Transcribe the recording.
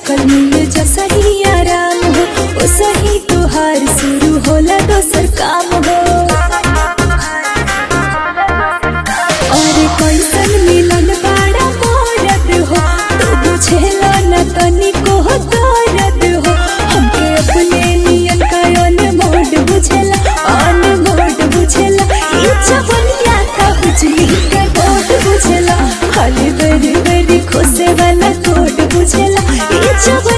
कल मिल जैसा ही आराम हो ओ सही तुहार शुरू होला दोसर काम हो और कैसन मिलन बाड़ा मोरद हो तू बुझेला न तनिको हो दर्द हो हमके अपने नियन का अनमोड बुझेला अनमोड बुझेला ई जवनिया का बिजली के बोर्ड बुझेला खाली बेरी बेरी खोसे वाला कोड बुझेला ई जवनिया